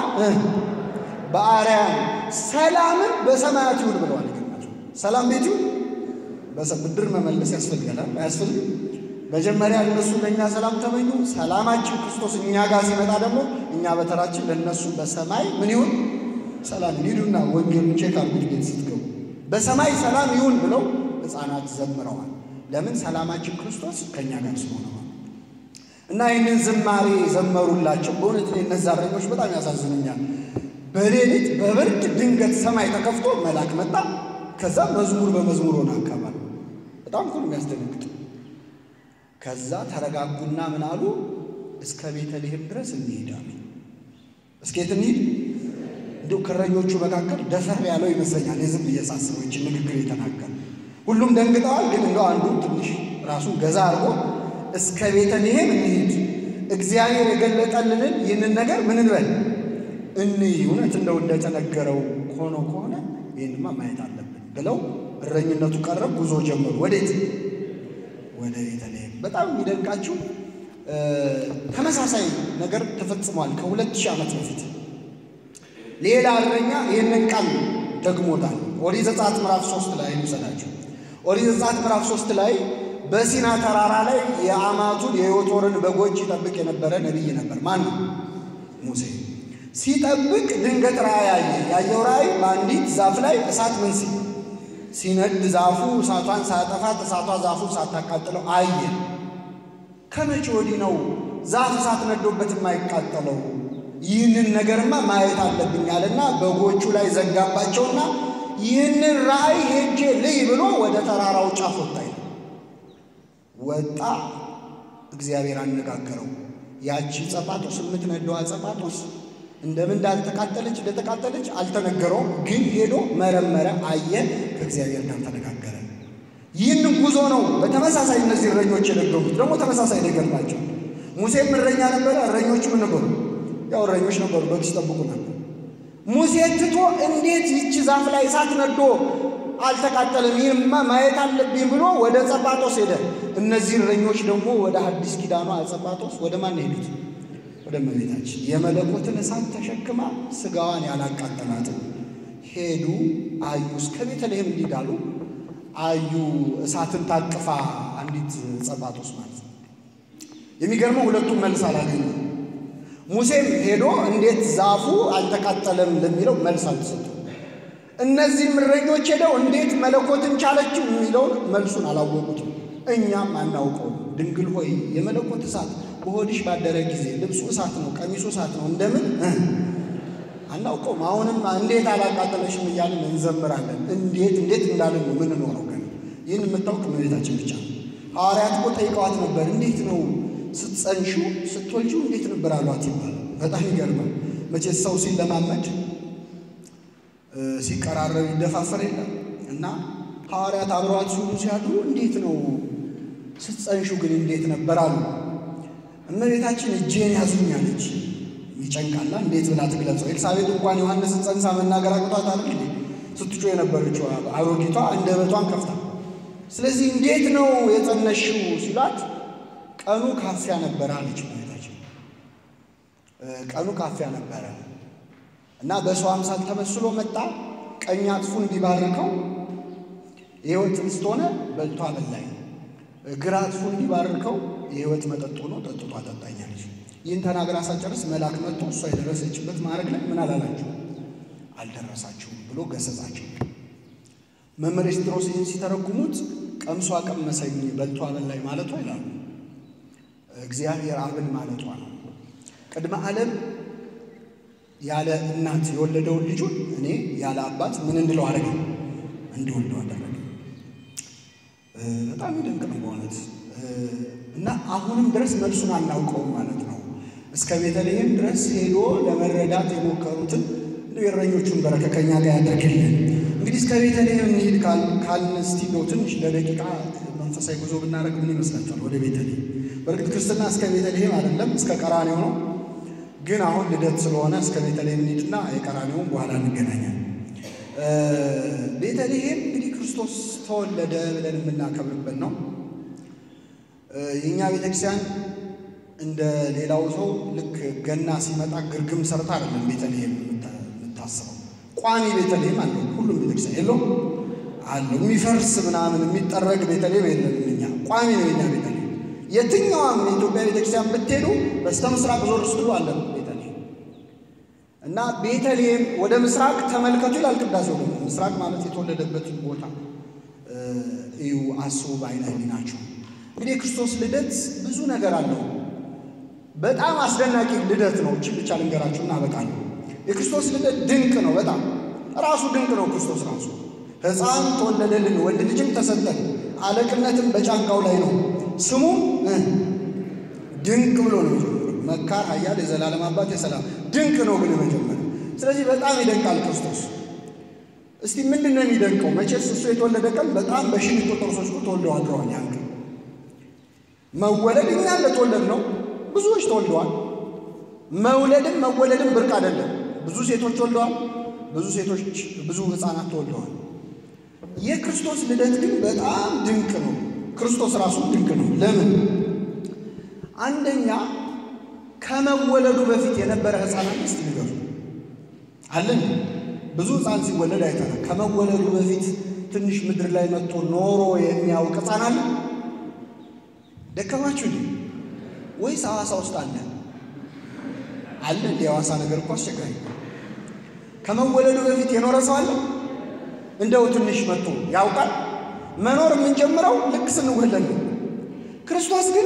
በአርያም ሰላምን በሰማያት ይሁን ብለዋል። ይገርማቸው ሰላም ቤት ይሁን ብድር መመለስ ያስፈልጋል አያስፈልግም? መጀመሪያ እነሱ ለእኛ ሰላም ተመኙ። ሰላማችን ክርስቶስ እኛ ጋር ሲመጣ ደግሞ እኛ በተራችን ለእነሱ በሰማይ ምን ይሁን ሰላም ሂዱና ወንጌሉን ቼክ አድርጉት ቤት ስትገቡ በሰማይ ሰላም ይሁን ብለው ሕፃናት ዘምረዋል። ለምን ሰላማችን ክርስቶስ ከእኛ ጋር ስለሆነ እና ይህንን ዝማሬ ዘመሩላቸው። በእውነት እኔ እነዚያ እረኞች በጣም ያሳዝኑኛል። በሌሊት በብርድ ድንገት ሰማይ ተከፍቶ መልአክ መጣ። ከዛ መዝሙር በመዝሙር ሆነ አካባቢ በጣም እኮ ነው የሚያስደነግጥ። ከዛ ተረጋጉና ምን አሉ? እስከ ቤተልሔም ድረስ እንሄዳለን። እስኬት እንሂድ? እንዲሁ ከእረኞቹ መካከል ደፈር ያለው ይመስለኛል። የዝም እየሳስበው ይችን ንግግር የተናገር ሁሉም ደንግጠዋል። ግን እንደው አንዱ ትንሽ ራሱን ገዛ አድርጎ እስከ ቤተልሔም እንሂድ፣ እግዚአብሔር የገለጠልንን ይህንን ነገር ምን እንበል እንይ፣ እውነት እንደው እንደተነገረው ሆኖ ከሆነ ይህንማ ማየት አለብን ብለው እረኝነቱ ቀረብ፣ ጉዞ ጀመሩ። ወዴት? ወደ ቤተልሔም። በጣም የሚደንቃችሁ ተመሳሳይ ነገር ተፈጽሟል ከሁለት ሺህ ዓመት በፊት ሌላ እረኛ ይህንን ቃል ደግሞታል። ኦሪት ዘጸአት ምዕራፍ ሶስት ላይ ልውሰዳችሁ። ኦሪት ዘጸአት ምዕራፍ ሶስት ላይ በሲና ተራራ ላይ የአማቱን የዮቶርን በጎች ይጠብቅ የነበረ ነቢይ ነበር። ማን ነው? ሙሴ። ሲጠብቅ ድንገት ራእይ አየ። ያየው ራእይ በአንዲት ዛፍ ላይ እሳት ምን ሲል ሲነድ ዛፉ እሳቷን ሳያጠፋት እሳቷ ዛፉን ሳታቃጥለው አየ። ከመቼ ወዲህ ነው ዛፍ እሳት ነዶበት የማይቃጠለው? ይህንን ነገርማ ማየት አለብኛልና በጎቹ ላይ ዘጋባቸውና ይህንን ራእይ ሄጄ ልይ ብሎ ወደ ተራራው ጫፍ ወጣ። ወጣ፣ እግዚአብሔር አነጋገረው። ያቺ ጸጳጦስ የምትነደዋ ጸጳጦስ እንደምን እንዳልተቃጠለች እንደተቃጠለች አልተነገረውም። ግን ሄዶ መረመረ፣ አየ፣ ከእግዚአብሔር ጋር ተነጋገረ። ይህንን ጉዞ ነው በተመሳሳይ እነዚህ እረኞች የነገሩት። ደግሞ ተመሳሳይ ነገር ናቸው። ሙሴም እረኛ ነበረ፣ እረኞቹ ምን ነበሩ? ያው እረኞች ነበሩ፣ በግ ሲጠብቁ ነበር። ሙሴ ትቶ እንዴት ይቺ ዛፍ ላይ እሳት ነዶ አልተቃጠለም? ይህማ ማየት አለብኝ ብሎ ወደ ጸጳጦስ ሄደ። እነዚህ እረኞች ደግሞ ወደ አዲስ ኪዳኗ ጸጳጦስ ወደ ማን ሄዱት? ወደ እመቤታችን የመለኮትን እሳት ተሸክማ ስጋዋን ያላቃጠላትን ሄዱ። አዩ። እስከ ቤተልሔም እንዲዳሉ አዩ። እሳትን ታቅፋ አንዲት ጸጳጦስ ማለት ነው። የሚገርመው ሁለቱም መልስ አላገኙ። ሙሴም ሄዶ እንዴት ዛፉ አልተቃጠለም ለሚለው መልስ አልተሰጠም። እነዚህም እረኞች ሄደው እንዴት መለኮትን ቻለችው የሚለውን መልሱን አላወቁትም። እኛም አናውቀው። ድንግል ሆይ የመለኮት እሳት በሆድሽ ባደረ ጊዜ ልብሱ እሳት ነው፣ ቀሚሱ እሳት ነው፣ እንደምን አናውቀውም። አሁንም እንዴት አላቃጠለሽም እያልን እንዘምራለን። እንዴት እንዴት እንዳለን ነው ምንኖረው። ግን ይህን የምታውቅ እመቤታችን ብቻ ነው። ሐዋርያት እኮ ጠይቀዋት ነበር። እንዴት ነው ስትጸንሹ ስትወልጂው እንዴት ነበር አሏት ይባላል። በጣም ይገርማል። መቼ ሰው ሲለማመድ ሲቀራረብ ይደፋፈር የለም እና ሐዋርያት አብረዋት ሲውሉ ሲያድሩ እንዴት ነው ስትጸንሹ ግን እንዴት ነበር አሉ። እመቤታችን እጄን ያዙኝ አለች። ይጨንቃላ እንዴት ብላ ትግለጸው? ኤልሳቤጥ እንኳን ዮሐንስን ጸንሳ መናገር አቅቷት አይደል እንዴ ስትጮ የነበረችው አሮጊቷ አንደበቷን ከፍታ። ስለዚህ እንዴት ነው የጸነሽው ሲሏት ቀኑ ካፊያ ነበረ አለች እመቤታችን። ቀኑ ካፊያ ነበረ እና በሰው አምሳል ተመስሎ መጣ። ቀኝ አጥፉ እንዲባርከው የሕይወት ኅብስት ሆነ በልቶ አበላኝ። ግራ አጥፉ እንዲባርከው የሕይወት መጠጥ ሆኖ ጠጥቶ አጠጣኛለች። ይህን ተናግራ ሳጨርስ መልአክ መጥቶ እሷ የደረሰችበት ማዕረግ ላይ ምን አላላቸው አልደረሳችሁም ብሎ ገሰጻቸው። መምህር ኤስድሮስ ይህን ሲተረጉሙት ቀምሶ አቀመሰኝ በልቶ አበላኝ ማለቷ ይላሉ። እግዚአብሔር አብን ማለቷ ነው። ቅድመ ዓለም ያለ እናት የወለደውን ልጁን እኔ ያለ አባት ምን እንድለው አደረገ እንዲወልደው አደረገ። በጣም ይደንቅ ነው በእውነት እና አሁንም ድረስ መልሱን አናውቀውም ማለት ነው። እስከ ቤተልሔም ድረስ ሄዶ ለመረዳት የሞከሩትን የእረኞቹን በረከት ከእኛ ጋር ያደርግልን። እንግዲህ እስከ ቤተልሔም እንሂድ ካልን እስቲ እንደው ትንሽ ለደቂቃ መንፈሳዊ ጉዞ ብናደርግ ምን ይመስላችኋል? ወደ ቤተልሔም። በእርግጥ ክርስትና እስከ ቤተልሔም አይደለም እስከ ቀራኔው ነው። ግን አሁን ልደት ስለሆነ እስከ ቤተልሔም እንሂድና የቀራኔውን በኋላ እንገናኛል። ቤተልሔም እንግዲህ ክርስቶስ ተወለደ ብለን የምናከብርበት ነው። የእኛ ቤተክርስቲያን እንደ ሌላው ሰው ልክ ገና ሲመጣ ግርግም ሰርታ አይደለም ቤተልሔም የምታስበው። ቋሚ ቤተልሔም አለው ሁሉም ቤተክርስቲያን የለው አለው። የሚፈርስ ምናምን የሚጠረግ ቤተልሔም የለም። እኛ ቋሚ ነው የኛ ቤተልሔም። የትኛዋም የኢትዮጵያ ቤተክርስቲያን ብትሄዱ በስተ ምስራቅ ዞር ስትሉ አለ ቤተልሔም እና ቤተልሔም ወደ ምስራቅ ተመልከቱ ይላል ቅዳሴው። ደግሞ ምስራቅ ማለት የተወለደበትን ቦታ እዩ፣ አስቡ በዓይነ ሕሊናችሁ። እንግዲህ የክርስቶስ ልደት ብዙ ነገር አለው። በጣም አስደናቂ ልደት ነው። እችን ብቻ ልንገራችሁ እና አበቃለሁ። የክርስቶስ ልደት ድንቅ ነው። በጣም ራሱ ድንቅ ነው። ክርስቶስ ራሱ ሕፃን ተወለደልን፣ ወንድ ልጅም ተሰጠን፣ አለቅነትም በጫንቃው ላይ ነው። ስሙም ድንቅ ብሎ ነው የጀመረው። መካር፣ ኃያል፣ የዘላለም አባት፣ የሰላም ድንቅ ነው ግን መጀመሪያ። ስለዚህ በጣም ይደንቃል ክርስቶስ። እስቲ ምንድን ነው የሚደንቀው? መቼስ እሱ የተወለደ ቀን በጣም በሺህ የሚቆጠሩ ሰዎች ተወልደው አድረዋል። ያን ቀን መወለድ እኛ እንደተወለድ ነው ብዙዎች ተወልደዋል። መውለድም መወለድም ብርቅ አይደለም። ብዙ ሴቶች ወልደዋል። ብዙ ሴቶች ብዙ ሕፃናት ተወልደዋል። የክርስቶስ ልደት ግን በጣም ድንቅ ነው። ክርስቶስ ራሱ ድንቅ ነው። ለምን? አንደኛ ከመወለዱ በፊት የነበረ ሕፃናት እስቲ ንገሩ አለን። ብዙ ሕፃን ሲወለድ አይተናል። ከመወለዱ በፊት ትንሽ ምድር ላይ መጥቶ ኖሮ የሚያውቅ ሕፃን አለ? ደከማችሁ ወይስ ሐዋሳ ውስጥ አለ አለ? እንደ ሐዋሳ ነገር እኮ አስቸጋሪ። ከመወለዱ በፊት የኖረ ሰው አለ? እንደው ትንሽ መጥቶ ያውቃል? መኖር የምንጀምረው ልክ ስንወለድ ነው። ክርስቶስ ግን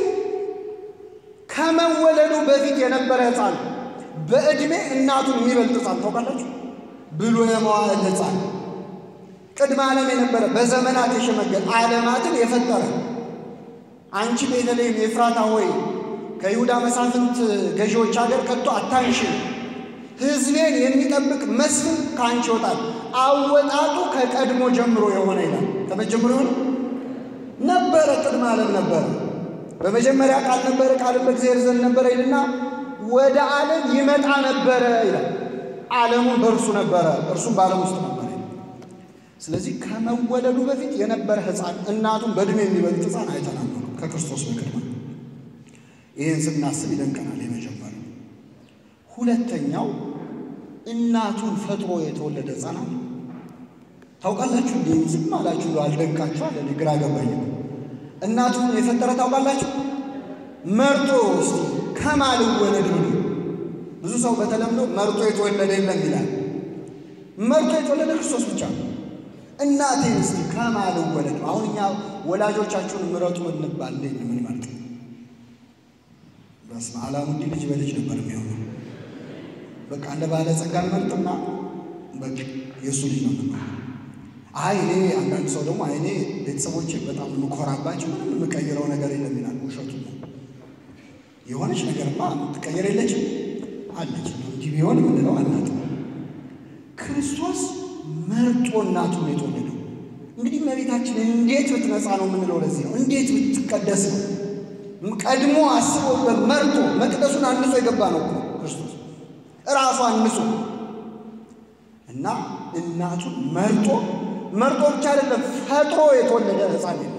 ከመወለዱ በፊት የነበረ ሕፃን፣ በዕድሜ እናቱን የሚበልጥ ሕፃን ታውቃላችሁ? ብሎ የመዋዕል ሕፃን፣ ቅድመ ዓለም የነበረ በዘመናት የሸመገል ዓለማትን የፈጠረ አንቺ ቤተልሔም ኤፍራታ ሆይ ከይሁዳ መሳፍንት ገዢዎች ሀገር ከቶ አታንሽም፣ ሕዝቤን የሚጠብቅ መስፍን ከአንቺ ይወጣል። አወጣጡ ከቀድሞ ጀምሮ የሆነ ይላል። ከመጀመሩ የሆነ ነበረ፣ ቅድመ ዓለም ነበረ። በመጀመሪያ ቃል ነበረ፣ ቃልም በእግዚአብሔር ዘንድ ነበረ ይልና ወደ ዓለም ይመጣ ነበረ ይላል። ዓለሙን በእርሱ ነበረ፣ እርሱም በዓለም ውስጥ ነበረ። ስለዚህ ከመወለዱ በፊት የነበረ ሕፃን እናቱን በዕድሜ የሚበልጥ ሕፃን አይተናል ከክርስቶስ በቅድመ ይህን ስናስብ ይደንቀናል። የመጀመሪያው። ሁለተኛው እናቱን ፈጥሮ የተወለደ ሕፃናት ታውቃላችሁ። እንዲ ዝም አላችሁ አልደንቃችሁ አለ። ግራ ገባኝ። እናቱን የፈጠረ ታውቃላችሁ። መርጦ እስቲ ከማን ልወለድ ብሎ ብዙ ሰው በተለምዶ መርጦ የተወለደ የለም ይላል። መርጦ የተወለደ ክርስቶስ ብቻ ነው። እናቴን እስቲ ከማን ልወለድ? አሁን እኛ ወላጆቻችሁን ምረጡ እንባል እንዴት ነው የምንመርጥ? በስመ አብ አላሙዲ ልጅ በልጅ ነበር የሚሆነው። በቃ እንደ ባለጸጋ እንመርጥና በቃ የእሱ ልጅ ነው የምንሆነው። አይ እኔ አንዳንድ ሰው ደግሞ አይ እኔ ቤተሰቦቼ በጣም የምኮራባቸው ምንም የምቀይረው ነገር የለም ይላል። ውሸቱ ነው። የሆነች ነገርማ የምትቀየር የለችም አለች። እንዲህ ቢሆን የምንለው አናት ክርስቶስ መርጦ እናቱን የተወለደው እንግዲህ እመቤታችን እንዴት ብትነጻ ነው የምንለው ለዚህ ነው። እንዴት ብትቀደስ ነው ቀድሞ አስቦበት መርጦ መቅደሱን አንጾ የገባ ነው ክርስቶስ እራሱ አንጾ እና እናቱን መርጦ መርጦ ብቻ አይደለም ፈጥሮ የተወለደ ሕፃን የለም።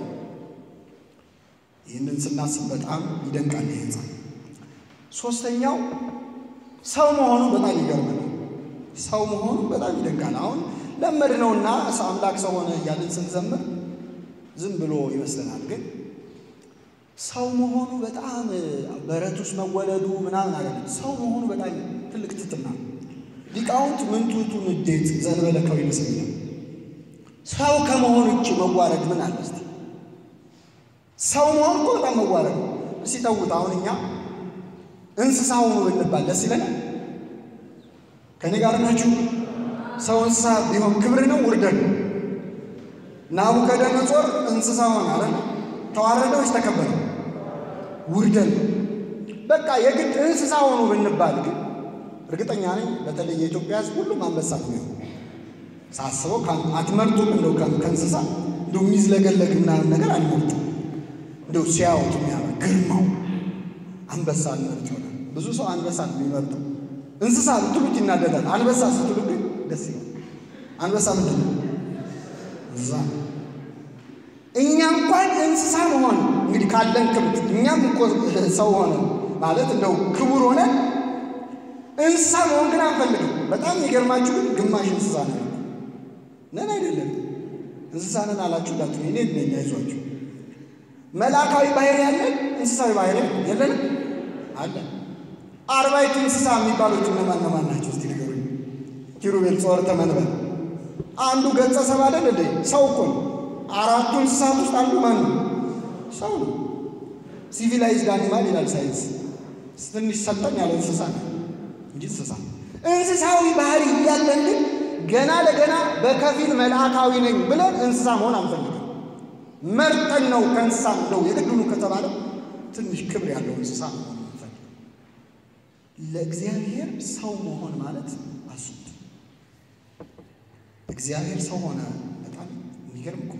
ይህንን ስናስብ በጣም ይደንቃል ይህ ሕፃን። ሶስተኛው ሰው መሆኑ በጣም ይገርመናል። ሰው መሆኑ በጣም ይደንቃል። አሁን ለመድ ነውና አምላክ ሰው ሆነ እያልን ስንዘምር ዝም ብሎ ይመስለናል ግን ሰው መሆኑ በጣም በረት ውስጥ መወለዱ ምናምን አይደለም። ሰው መሆኑ በጣም ትልቅ ትሕትና ነው። ሊቃውንት ምንቱቱ ንዴት ዘንበለከው ይመስለኛል። ሰው ከመሆን ውጭ መዋረድ ምን አለ? እስቲ ሰው መሆን እኮ በጣም መዋረድ ነው። እስቲ ተውት። አሁን እኛ እንስሳ ሆኑ ብንባል ደስ ይለናል። ከኔ ጋር ናችሁ? ሰው እንስሳ ቢሆን ክብር ነው ውርደት ነው? ናቡከደነጾር እንስሳ ሆነ አለ ተዋረደ ወይስ ተከበረ? ውርደት ነው። በቃ የግድ እንስሳ ሆኑ ብንባል ግን እርግጠኛ ነኝ በተለይ የኢትዮጵያ ሕዝብ ሁሉም አንበሳ ነው። ሳስበው አትመርጡም? እንደው ከእንስሳ እንደው የሚዝለገለግ ምናምን ነገር አልመርጡም። እንደው ሲያወጡ የሚያምር ግርማው አንበሳ አልመርጥ ይሆናል። ብዙ ሰው አንበሳ ነው የሚመርጠው። እንስሳ ብትሉት ይናደዳል። አንበሳ ስትሉ ግን ደስ ይላል። አንበሳ ምንድን ነው? እንስሳ። እኛ እንኳን እንስሳ መሆን እንግዲህ ካለን ክብት እኛም እኮ ሰው ሆነ ማለት እንደው ክቡር ሆነ እንስሳ መሆን ግን አንፈልግም። በጣም የሚገርማችሁ ግን ግማሽ እንስሳ ነን ነን አይደለም። እንስሳ ነን አላችሁ ዳት እኔ ነኝ። አይዟችሁ መልአካዊ ባህሪ ያለን እንስሳዊ ባህሪ የለንም አለ። አርባዕቱ እንስሳ የሚባሉት እነማን እነማን ናቸው? እስቲ ንገሩኝ። ኪሩቤል፣ ጾርተ፣ መንበር አንዱ ገጸ ሰብ አይደል እንዴ? ሰው እኮ ነው። አራቱ እንስሳት ውስጥ አንዱ ማን ነው? ሰው ነው። ሲቪላይዝድ አኒማል ይላል ሳይንስ። ትንሽ ሰልጠን ያለ እንስሳ ነው እንጂ እንስሳ እንስሳዊ ባህሪ እያለን ግን ገና ለገና በከፊል መልአካዊ ነኝ ብለን እንስሳ መሆን አንፈልግም። መርጠን ነው ከእንስሳ እንደው የግድኑ ከተባለ ትንሽ ክብር ያለው እንስሳ መሆን አንፈልግም። ለእግዚአብሔር ሰው መሆን ማለት አሱት እግዚአብሔር ሰው ሆነ። በጣም የሚገርም እኮ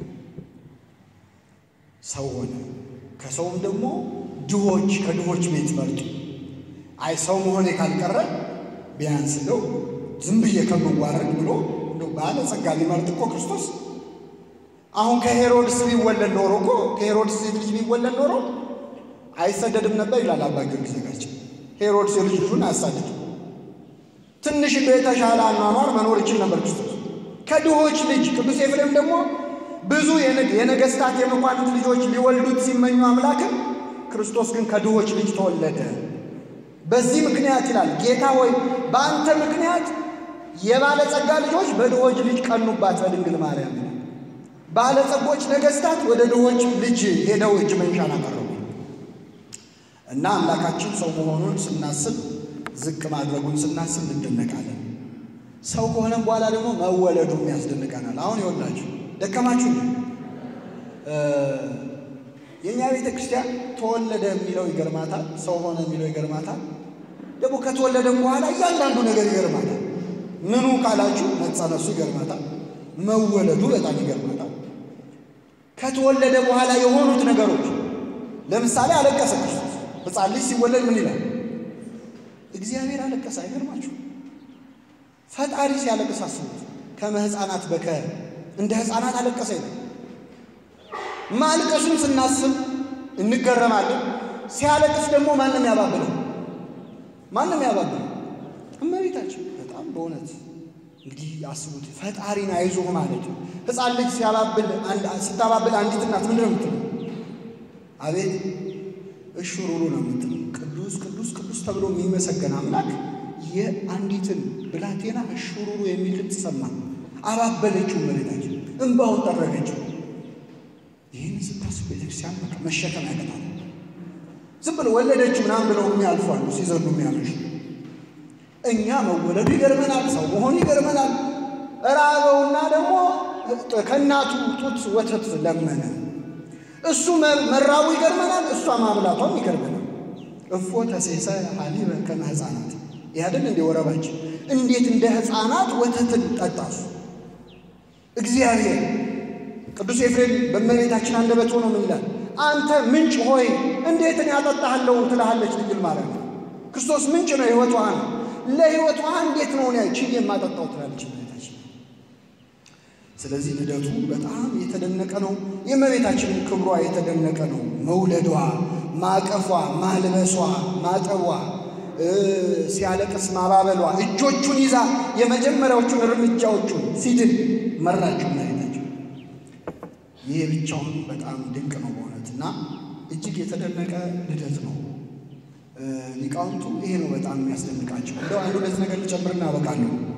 ሰው ሆነ። ከሰውም ደግሞ ድሆች ከድሆች ቤት መርጡ። አይ ሰው መሆኔ ካልቀረ ቢያንስ እንደው ዝም ብዬ ከምዋረድ ብሎ እንደው ባለጸጋ ሊመርጥ እኮ ክርስቶስ አሁን ከሄሮድስ ቢወለድ ኖሮ እኮ ከሄሮድስ ሴት ልጅ ቢወለድ ኖሮ አይሰደድም ነበር ይላል አባ ጊዮርጊስ ዘጋስጫ። ሄሮድስ የልጅ ልጁን አያሳድድ ትንሽ እንደ የተሻለ አኗኗር መኖር ይችል ነበር ክርስቶስ። ከድሆች ልጅ ቅዱስ ኤፍሬም ደግሞ ብዙ የነገስታት የመኳንንት ልጆች ሊወልዱት ሲመኙ አምላክን ክርስቶስ ግን ከድሆች ልጅ ተወለደ። በዚህ ምክንያት ይላል ጌታ ሆይ በአንተ ምክንያት የባለጸጋ ልጆች በድሆች ልጅ ቀኑባት በድንግል ማርያም። ባለጸጎች ነገስታት ወደ ድሆች ልጅ ሄደው እጅ መንሻን አቀረቡ እና አምላካችን ሰው መሆኑን ስናስብ ዝቅ ማድረጉን ስናስብ እንደነቃለን። ሰው ከሆነም በኋላ ደግሞ መወለዱም ያስደንቀናል። አሁን ይወላችሁ ደከማችሁ። የእኛ ቤተ ክርስቲያን ተወለደ የሚለው ይገርማታል፣ ሰው ሆነ የሚለው ይገርማታል። ደግሞ ከተወለደም በኋላ እያንዳንዱ ነገር ይገርማታል። ምኑ ካላችሁ መጸነሱ ይገርማታል፣ መወለዱ በጣም ይገርማታል። ከተወለደ በኋላ የሆኑት ነገሮች ለምሳሌ አለቀሰ ክርስቶስ። ሕፃን ልጅ ሲወለድ ምን ይላል? እግዚአብሔር አለቀሰ። አይገርማችሁ? ፈጣሪ ሲያለቅስ አስቡት። ከመ ሕፃናት በከ እንደ ሕፃናት አለቀሰ ይላል። ማልቀሱን ስናስብ እንገረማለን። ሲያለቅስ ደግሞ ማንም ያባብለው ማንም ያባብለው እመቤታችን። በጣም በእውነት እንግዲህ አስቡት፣ ፈጣሪን አይዞህ ማለት ነው። ሕፃን ልጅ ሲያባብል ስታባብል አንዲት እናት ምንድን ነው የምትለው? አቤት እሹሩሩ ነው የምትለው። ቅዱስ ቅዱስ ቅዱስ ተብሎ የሚመሰገን አምላክ የአንዲትን ብላቴና እሹሩሩ የሚል ድምፅ ሰማ። አባበለችው እመቤታችን፣ እንባውን ጠረገችው። ይህን ስታስብ ቤተክርስቲያን በቃ መሸከም ያቀጣል። ዝም ብሎ ወለደችው ምናምን ብለው የሚያልፉ አሉ፣ ሲዘሉ የሚያመሹ። እኛ መወለዱ ይገርመናል፣ ሰው መሆኑ ይገርመናል። ራበውና ደግሞ ከእናቱ ጡት ወተት ለመነ። እሱ መራቡ ይገርመናል፣ እሷ ማብላቷም ይገርመናል። እፎ ተሴሰ ሀሊበ ከመ ሕፃናት ያደን እንደ ወረባችን እንዴት እንደ ሕፃናት ወተትን ጠጣሱ እግዚአብሔር ቅዱስ ኤፍሬም በእመቤታችን አንደበት ሆኖ ምን ይላል? አንተ ምንጭ ሆይ እንዴትን ያጠጣሃለሁ ትልሃለች ድንግል ማርያም። ክርስቶስ ምንጭ ነው፣ የሕይወት ውሃ ነው። ለሕይወት ውሃ እንዴት ነው ያ ችዬ የማጠጣው ትላለች እመቤታችን። ስለዚህ ልደቱ በጣም የተደነቀ ነው። የእመቤታችንን ክብሯ የተደነቀ ነው። መውለዷ፣ ማቀፏ፣ ማልበሷ፣ ማጠቧ፣ ሲያለቅስ ማባበሏ፣ እጆቹን ይዛ የመጀመሪያዎቹን እርምጃዎቹን ሲድን መራችው እመቤታችን። ይሄ ብቻውን በጣም ድንቅ ነው በእውነት እና እጅግ የተደነቀ ልደት ነው። ሊቃውንቱ ይሄ ነው በጣም የሚያስደንቃቸው። እንደው አንድ ሁለት ነገር ልጨምርና አበቃለሁ።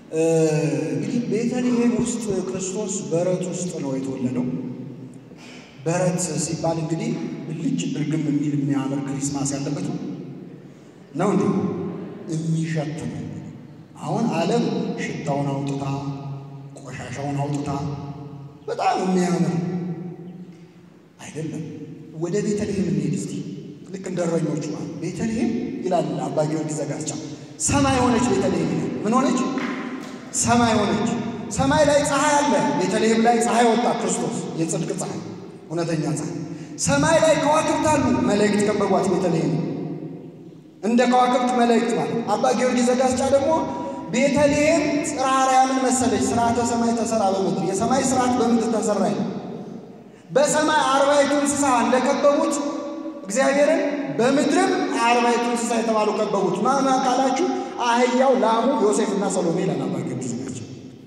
እንግዲህ ቤተልሔም ውስጥ ክርስቶስ በረት ውስጥ ነው የተወለደው። በረት ሲባል እንግዲህ ብልጭ ድርግም የሚል የሚያምር ክሪስማስ ያለበት ነው ነው እንዴ? የሚሸት ነው። አሁን ዓለም ሽታውን አውጥታ ቆሻሻውን አውጥታ በጣም የሚያምር አይደለም። ወደ ቤተልሔም እንሄድ እስቲ። ልክ እንደ እረኞቹ ቤተልሔም ይላል አባ ጊዮርጊስ ዘጋስጫ ሰማይ ሆነች ቤተልሔም ይላል። ምን ሆነች? ሰማይ ሆነች። ሰማይ ላይ ፀሐይ አለ። ቤተልሔም ላይ ፀሐይ ወጣ። ክርስቶስ የጽድቅ ፀሐይ፣ እውነተኛ ፀሐይ። ሰማይ ላይ ከዋክብት አሉ። መላእክት ከበቧት ቤተልሔም እንደ ከዋክብት መላእክት ማለት። አባ ጊዮርጊስ ዘጋስጫ ደግሞ ቤተልሔም ጽርሐ አርያምን መሰለች። ስርዓተ ሰማይ ተሰራ በምድር የሰማይ ስርዓት በምድር ተሰራ ይላል። በሰማይ አርባዕቱ እንስሳ እንደከበቡት እግዚአብሔርን በምድርም አርባዕቱ እንስሳ የተባሉ ከበቡት። ማማ ካላችሁ አህያው፣ ላሙ፣ ዮሴፍና ሰሎሜ ይላል አባ ጊዮርጊስ ናቸው።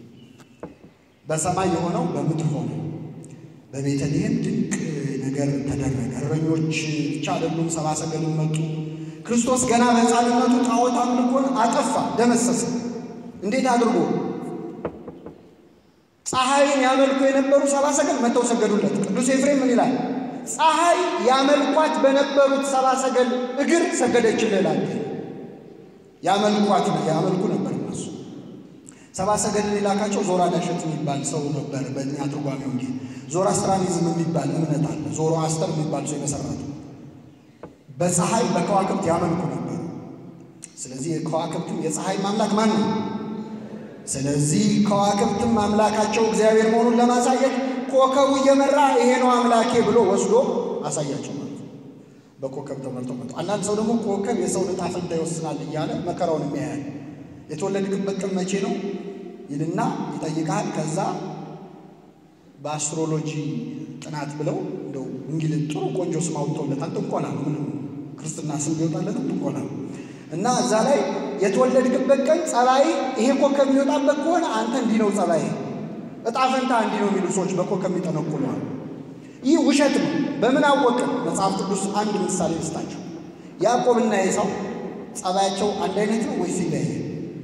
በሰማይ የሆነው በምድር ሆነ። በቤተልሔም ድንቅ ነገር ተደረገ። እረኞች ብቻ አይደሉም፣ ሰብአ ሰገሉም መጡ። ክርስቶስ ገና በሕፃንነቱ ጣዖት አምልኮን አጠፋ፣ ደመሰሰ። እንዴት አድርጎ? ፀሐይን ያመልኩ የነበሩ ሰብአ ሰገል መጥተው ሰገዱለት። ቅዱስ ኤፍሬም ምን ይላል? ፀሐይ ያመልኳት በነበሩት ሰብአ ሰገል እግር ሰገደችልህ ይላል። ያመልኳት ነው ያመልኩ ነበር እነሱ። ሰብአ ሰገልን የላካቸው ዞራ ዳሸት የሚባል ሰው ነበር። በእኛ ትርጓሜው እንጂ ዞራ አስትራኒዝም የሚባል እምነት አለ። ዞሮ አስተር የሚባል ሰው የመሰረቱ በፀሐይ በከዋክብት ያመልኩ ነበር። ስለዚህ የከዋክብትም የፀሐይ ማምላክ ማን ነው? ስለዚህ ከዋክብትም አምላካቸው እግዚአብሔር መሆኑን ለማሳየት ኮከቡ እየመራ ይሄ ነው አምላኬ ብሎ ወስዶ አሳያቸው ማለት ነው። በኮከብ ተመርተው መጡ። አንዳንድ ሰው ደግሞ ኮከብ የሰውን ዕጣ ፈንታ ይወስናል እያለ መከራውን የሚያያል። የተወለድክበት ቀን መቼ ነው ይልና ይጠይቃል። ከዛ በአስትሮሎጂ ጥናት ብለው እንደው እንግሊዝ ጥሩ ቆንጆ ስም አውጥተውለታል። ጥንቆላ ነው ምንም ክርስትና ስም ቢወጣለትም ጥንቆላ ነው እና እዛ ላይ የተወለድክበት ቀን ጸባይ ይሄ ኮከብ የሚወጣበት ከሆነ አንተ እንዲህ ነው ጸባይ እጣ ፈንታ እንዲህ ነው የሚሉ ሰዎች በኮከብ የሚጠነቁለዋል። ይህ ውሸት ነው። በምን አወቅን? መጽሐፍ ቅዱስ አንድ ምሳሌ ልስጣቸው። ያዕቆብና ኤሳው ጸባያቸው አንድ አይነት ነው ወይስ ይለያያል?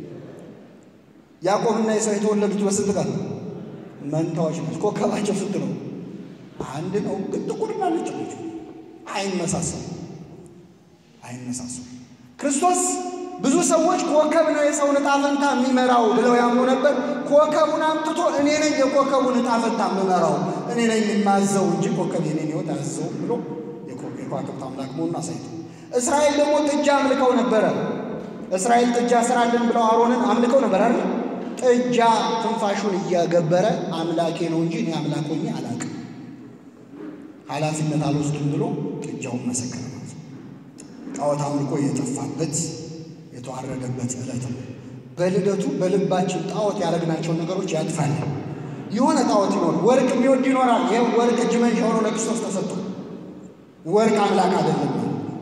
ያዕቆብና ኤሳው የተወለዱት በስንት ቀን ነው? መንታዎች ናቸው። ኮከባቸው ስንት ነው? አንድ ነው። ግን ጥቁርና ነጭ ናቸው። አይመሳሰሉ አይመሳሰሉ። ክርስቶስ ብዙ ሰዎች ኮከብ ነው የሰውን ዕጣ ፈንታ የሚመራው ብለው ያምኑ ነበር። ኮከቡን አምጥቶ እኔ ነኝ የኮከቡን ዕጣ ፈንታ የምመራው እኔ ነኝ የማዘው እንጂ ኮከብ የኔን ሕይወት አያዘውም ብሎ የከዋክብት አምላክ መሆኑን አሳይቶ፣ እስራኤል ደግሞ ጥጃ አምልከው ነበረ። እስራኤል ጥጃ ስራልን ብለው አሮንን አምልከው ነበር አይደል? ጥጃ ትንፋሹን እያገበረ አምላኬ ነው እንጂ እኔ አምላክ ሆኜ አላውቅም፣ ኃላፊነት አልወስድም ብሎ ጥጃውን መሰከረ ማለት ነው። ጣዖት አምልኮ የጠፋበት የተዋረደበት ዕለት ነው። በልደቱ በልባችን ጣዖት ያደረግናቸውን ነገሮች ያጥፋል። የሆነ ጣዖት ይኖር ወርቅ የሚወድ ይኖራል። ይህ ወርቅ እጅ መንሻ ሆኖ ለክርስቶስ ተሰጥቶ ወርቅ አምላክ አይደለም።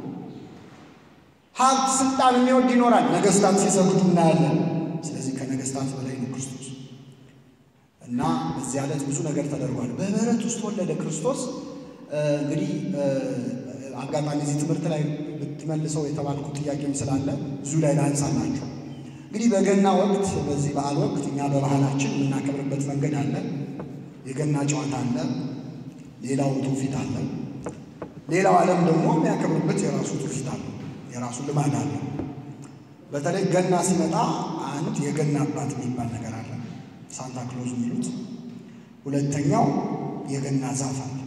ሀብት፣ ስልጣን የሚወድ ይኖራል። ነገስታት ሲሰሩት እናያለን። ስለዚህ ከነገስታት በላይ ነው ክርስቶስ እና በዚህ ዕለት ብዙ ነገር ተደርጓል። በበረት ውስጥ ወለደ ክርስቶስ። እንግዲህ አጋጣሚ እዚህ ትምህርት ላይ ብትመልሰው የተባልኩት ጥያቄም ስላለ እዚሁ ላይ ላንሳላችሁ። እንግዲህ በገና ወቅት በዚህ በዓል ወቅት እኛ በባህላችን የምናከብርበት መንገድ አለ። የገና ጨዋታ አለ፣ ሌላው ትውፊት አለ። ሌላው ዓለም ደግሞ የሚያከብርበት የራሱ ትውፊት አለ፣ የራሱ ልማድ አለ። በተለይ ገና ሲመጣ አንድ የገና አባት የሚባል ነገር አለ፣ ሳንታ ክሎዝ የሚሉት። ሁለተኛው የገና ዛፍ አለ።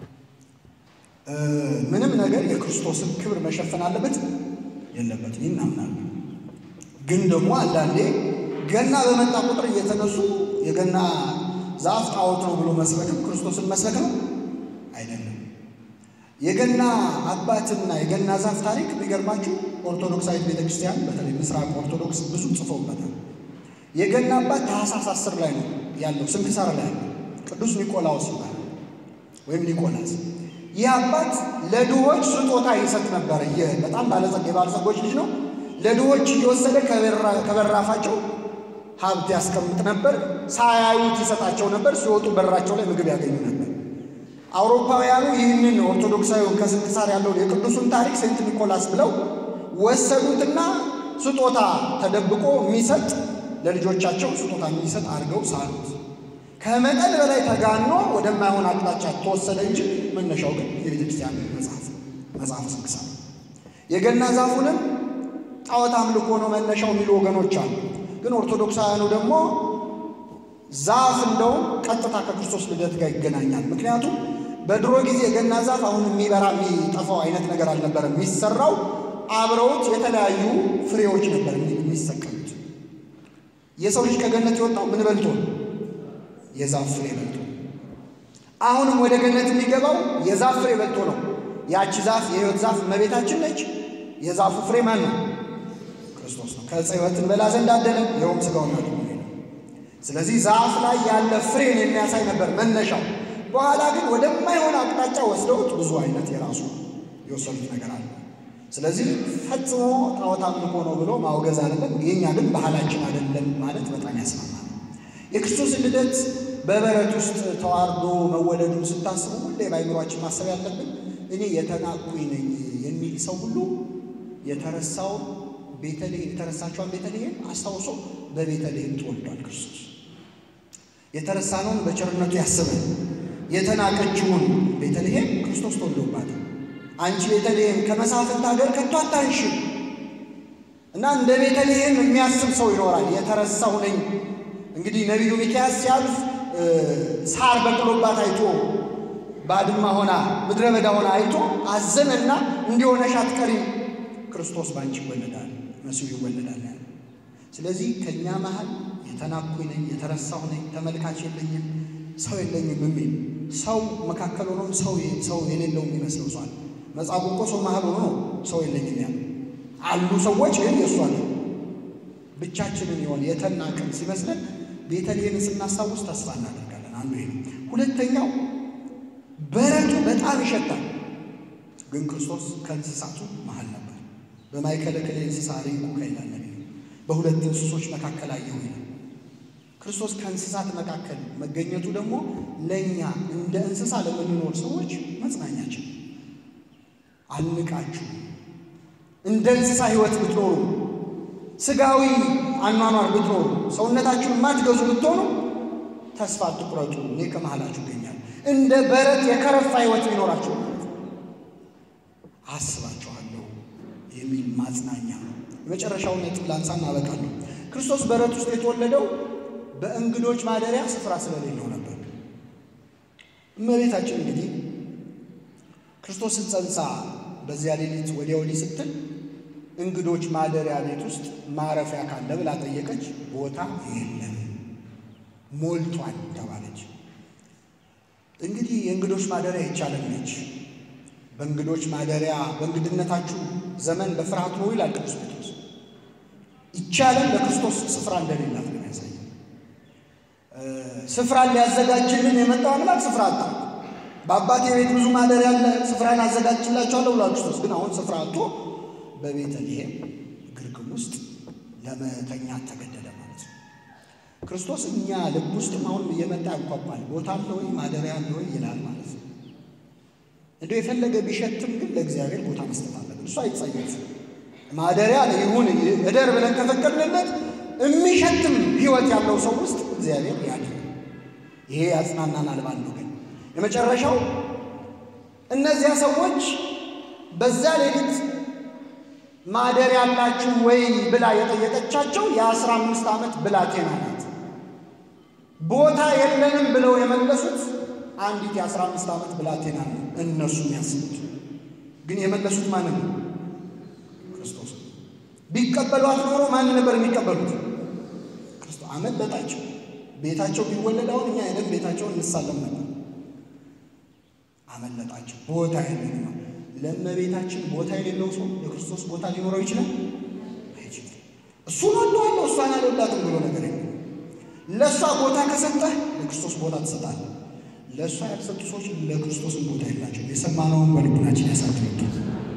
ምንም ነገር የክርስቶስን ክብር መሸፈን አለበት የለበትም እናምናለን። ግን ደግሞ አንዳንዴ ገና በመጣ ቁጥር እየተነሱ የገና ዛፍ ጣዖት ነው ብሎ መስበክም ክርስቶስን መስበክ ነው አይደለም። የገና አባትና የገና ዛፍ ታሪክ የሚገርማችሁ ኦርቶዶክሳዊት ቤተክርስቲያን በተለይ ምስራቅ ኦርቶዶክስ ብዙ ጽፈውበታል። የገና አባት ታኅሳስ አስር ላይ ነው ያለው ስንክሳር ላይ ያለው ቅዱስ ኒቆላዎስ ይባላል ወይም ኒቆላስ ይህ አባት ለድሆች ስጦታ ይሰጥ ነበር። በጣም ባለጸጋ የባለጸጎች ልጅ ነው። ለድሆች እየወሰደ ከበራፋቸው ሀብት ያስቀምጥ ነበር። ሳያዩት ይሰጣቸው ነበር። ሲወጡ በራቸው ላይ ምግብ ያገኙ ነበር። አውሮፓውያኑ ይህንን ኦርቶዶክሳዊውን ከስንክሳር ያለውን የቅዱሱን ታሪክ ሴንት ኒኮላስ ብለው ወሰዱትና ስጦታ ተደብቆ የሚሰጥ ለልጆቻቸው ስጦታ የሚሰጥ አድርገው ሳሉት። ከመጠን በላይ ተጋኖ ወደማይሆን አቅጣጫ ተወሰደ እንጂ መነሻው ግን የቤተ ክርስቲያን መጽሐፍ መጽሐፍ ስንክሳር የገና ዛፉንም ጣዖት አምልኮ ነው መነሻው የሚሉ ወገኖች አሉ። ግን ኦርቶዶክሳውያኑ ደግሞ ዛፍ እንደውም ቀጥታ ከክርስቶስ ልደት ጋር ይገናኛል። ምክንያቱም በድሮ ጊዜ የገና ዛፍ አሁን የሚበራ የሚጠፋው አይነት ነገር አልነበረም። የሚሰራው አብረውት የተለያዩ ፍሬዎች ነበር የሚሰቀሉት። የሰው ልጅ ከገነት የወጣው ምን በልቶ ነው? የዛፍ ፍሬ በልቶ። አሁንም ወደ ገነት የሚገባው የዛፍ ፍሬ በልቶ ነው። ያቺ ዛፍ የሕይወት ዛፍ እመቤታችን ነች። የዛፉ ፍሬ ማን ነው? ክርስቶስ ነው። ከዕፀ ሕይወት እንበላ ዘንድ አደለን፣ ይኸውም ሥጋውና ደሙ ነው። ስለዚህ ዛፍ ላይ ያለ ፍሬን የሚያሳይ ነበር መነሻው። በኋላ ግን ወደማይሆን አቅጣጫ ወስደውት ብዙ አይነት የራሱ የወሰዱት ነገር አለ። ስለዚህ ፈጽሞ ጣዖት አምልኮ ነው ብሎ ማውገዝ አይደለም። የኛ ግን ባህላችን አይደለም ማለት በጣም ያስማማል። የክርስቶስን ልደት በበረት ውስጥ ተዋርዶ መወለዱን ስታስቡ ሁሌ በአይምሯችን ማሰብ ያለብን እኔ የተናኩኝ ነኝ የሚል ሰው ሁሉ የተረሳው ቤተልሔም የተረሳቸውን ቤተልሔም አስታውሶ በቤተልሔም ተወልዷል ክርስቶስ። የተረሳነውን በቸርነቱ ያስበን። የተናቀችውን ቤተልሔም ክርስቶስ ተወልዶባታል። አንቺ ቤተልሔም ከመሳፍንት ሀገር ከቶ አታንሽም እና እንደ ቤተልሔም የሚያስብ ሰው ይኖራል። የተረሳሁ ነኝ። እንግዲህ ነቢዩ ሚክያስ ሲያልፍ ሳር በቅሎባት አይቶ ባድማ ሆና ምድረ በዳ ሆና አይቶ አዘነና እንዲሆነሽ አትቀሪም፣ ክርስቶስ በአንቺ ይወለዳል፣ መሲሁ ይወለዳል ያለ። ስለዚህ ከእኛ መሃል የተናኩኝ ነኝ፣ የተረሳሁ ነኝ፣ ተመልካች የለኝም፣ ሰው የለኝም የሚል ሰው መካከል ሆኖ ሰው ሰው የሌለው የሚመስለው ሰዋል። መጽሐፉ እኮ ሰው መሃል ሆኖ ነው ሰው የለኝም ያለ። አሉ ሰዎች ግን የእሷ ነው። ብቻችንን የሆነ የተናቅን ሲመስለን ቤተልሔምን ስናስታውስ ተስፋ እናደርጋለን። አንዱ ይሄ ነው። ሁለተኛው በረቱ በጣም ይሸታል። ግን ክርስቶስ ከእንስሳቱ መሃል ነበር። በማእከለ ክልኤ እንስሳ ርኢኩከ ይላል ነቢዩ። በሁለት እንስሶች መካከል አየሁ ይላል። ክርስቶስ ከእንስሳት መካከል መገኘቱ ደግሞ ለእኛ እንደ እንስሳ ለምንኖር ሰዎች መጽናኛችን። አንቃችሁ እንደ እንስሳ ሕይወት ብትኖሩ፣ ስጋዊ አኗኗር ብትኖሩ፣ ሰውነታችሁን የማትገዙ ብትሆኑ ተስፋ አትቁረጡ፣ እኔ ከመሃላችሁ እገኛለሁ። እንደ በረት የከረፋ ሕይወት ቢኖራችሁ አስባችኋለሁ የሚል ማጽናኛ ነው። የመጨረሻውን ነጥብ ላንሳ እናበቃለሁ። ክርስቶስ በረት ውስጥ የተወለደው በእንግዶች ማደሪያ ስፍራ ስለሌለው ነበር። እመቤታችን እንግዲህ ክርስቶስን ጸንሳ በዚያ ሌሊት ወዲያ ወዲህ ስትል እንግዶች ማደሪያ ቤት ውስጥ ማረፊያ ካለ ብላ ጠየቀች። ቦታ የለም ሞልቷል ተባለች። እንግዲህ የእንግዶች ማደሪያ ይቻለን ነች። በእንግዶች ማደሪያ በእንግድነታችሁ ዘመን በፍርሃት ነው ይላል ቅዱስ ጴጥሮስ። ይቻለን ለክርስቶስ ስፍራ እንደሌላት ነው ያሳየ። ስፍራን ሊያዘጋጅልን የመጣው አምላክ ስፍራ አጣ። በአባቴ ቤት ብዙ ማደሪያ አለ፣ ስፍራን አዘጋጅላቸዋለሁ ብሏል ክርስቶስ። ግን አሁን ስፍራ አጥቶ በቤተልሔም ግርግም ውስጥ ለመተኛት ተገደደ ማለት ነው። ክርስቶስ እኛ ልብ ውስጥም አሁን እየመጣ ያንኳኳል። ቦታ አለ ወይ ማደሪያ አለ ወይ ይላል ማለት ነው። እንደው የፈለገ ቢሸትም ግን ለእግዚአብሔር ቦታ መስጠት አለብን። እሱ አይጸየፍም። ማደሪያ ይሁን እደር ብለን ከፈቀድንለት የሚሸትም ሕይወት ያለው ሰው ውስጥ እግዚአብሔር ያድር። ይሄ ያጽናናናል። ባለው ግን የመጨረሻው እነዚያ ሰዎች በዛ ሌሊት ማደሪያ ያላችሁ ወይ ብላ የጠየቀቻቸው የአስራ አምስት ዓመት ብላቴና ናት። ቦታ የለንም ብለው የመለሱት አንዲት የአስራ አምስት ዓመት ብላቴና ነው። እነሱ የሚያስቡት ግን የመለሱት ማንን ነው? ክርስቶስ። ቢቀበሏት ኖሮ ማን ነበር የሚቀበሉት? ክርስቶስ። አመለጣቸው። ቤታቸው ቢወለድ አሁን እኛ ሄደን ቤታቸውን እንሳለም ነበር። አመለጣቸው። ቦታ የለንም። ለእመቤታችን ቦታ የሌለው ሰው የክርስቶስ ቦታ ሊኖረው ይችላል? አይችልም። እሱን ወደዋለሁ እሷን አልወዳትም ብሎ ነገር የለም። ለእሷ ቦታ ከሰጠህ ለክርስቶስ ቦታ ትሰጣለህ። ለእሷ ያልሰጡ ሰዎች ለክርስቶስን ቦታ የላቸው። የሰማነውን በልቡናችን ያሳድርብን።